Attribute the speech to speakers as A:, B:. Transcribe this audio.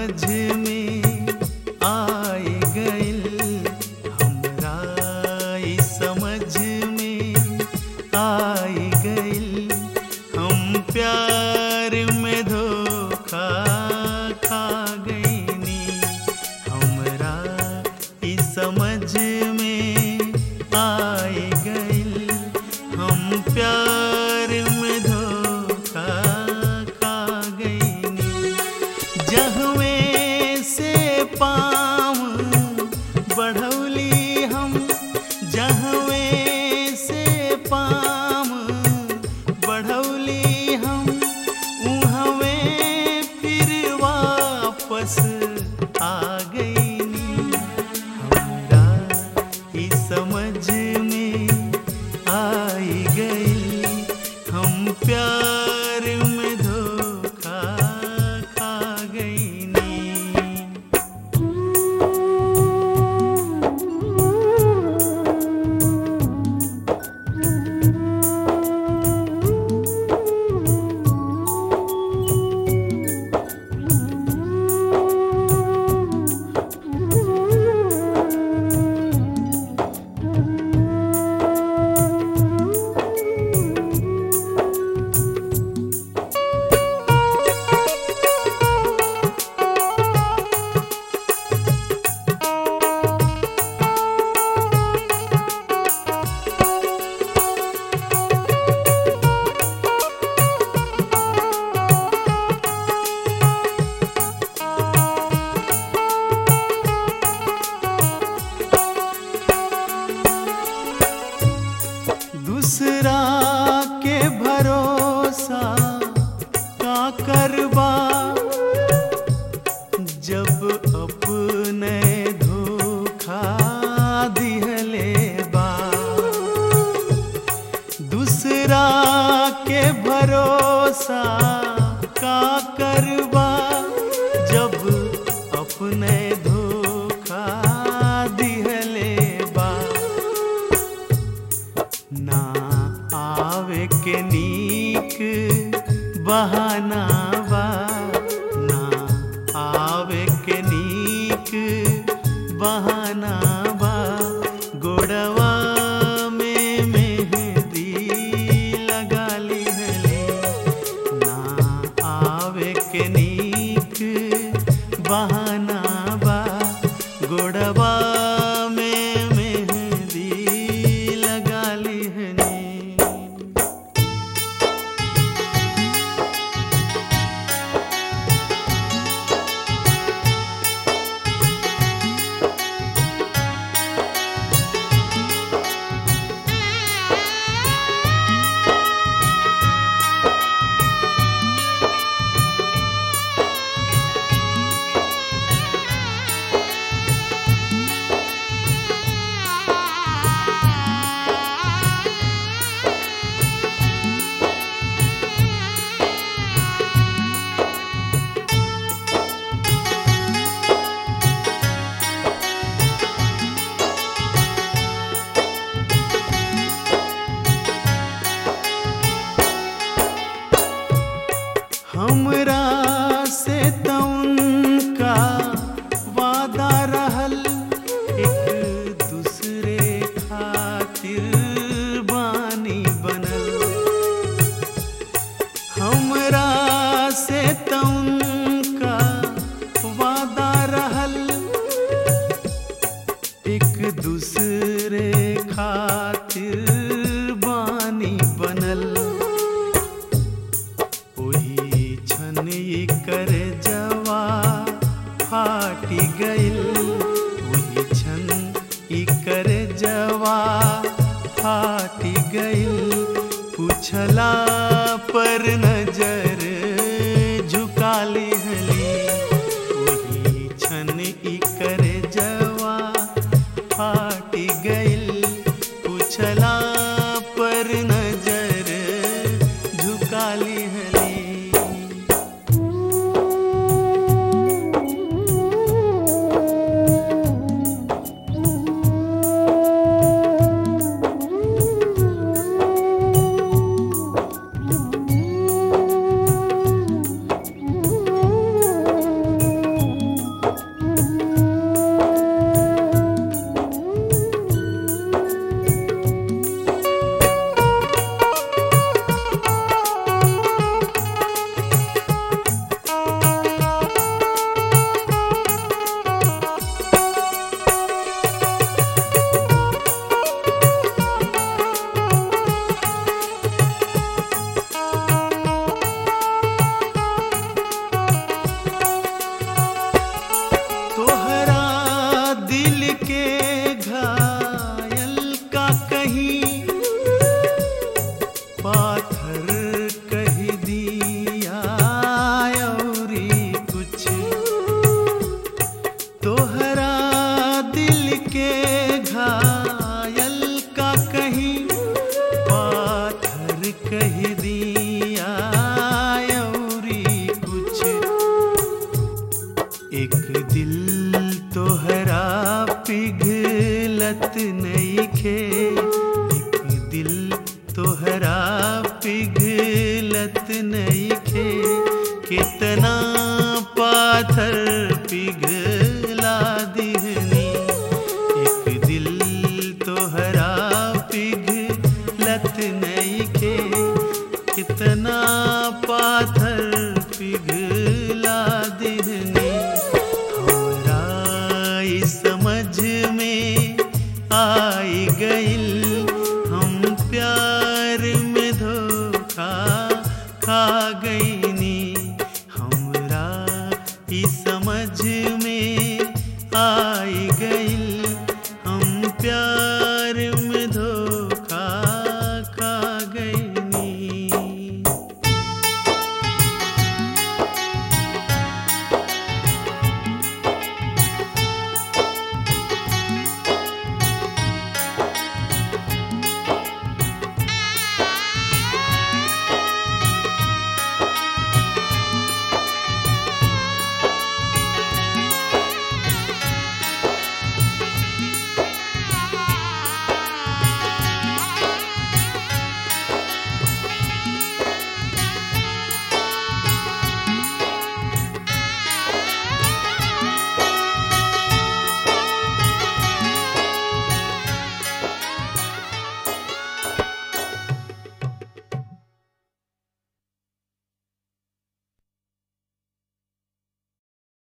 A: समझ में आए गइल हमरा ई समझ में आए गइल हम प्यार में धोखा खा गईनी हमरा ई समझ में आए गइल हम प्यार में धोखा खा गईनी जहवे से पाम बढ़ौली हम जहवे से पाम बढ़ौली हम उहवे फिर वापस आ गईनी हमरा ई समझ में आई गई हम प्यार में धोखा खा गईनी दूसरा के भरोसा का करबा जब अपने धोखा दिहले बा दूसरा के भरोसा का करबा जब अपने धोखा दिहले बा ना आवे के नीक बहाना बा ना आवे के नीक बहाना बा गोड़वा में मेहंदी लगा लिहले ना आवे के नीक बहाना बा गोड़वा में मेहंदी लगा लिहने हमरा से त उनका वादा रहल एक दूसरे खातिर बानी बनल हमरा से त उनका वादा रहल एक दूसरे खातिर बानी बनल ओही छन ई कर जवा फाटी गइल ओही छन ई कर जवा फाटी गइल पूछला पर नजर झुका लिहली ओही छन ई कर जवा फाटी गइल पूछला पर नजर झुका लिहली नईखे कितना पाथर पिघला दिहनी एक दिल तोहरा पिघलत नईखे कितना पाथर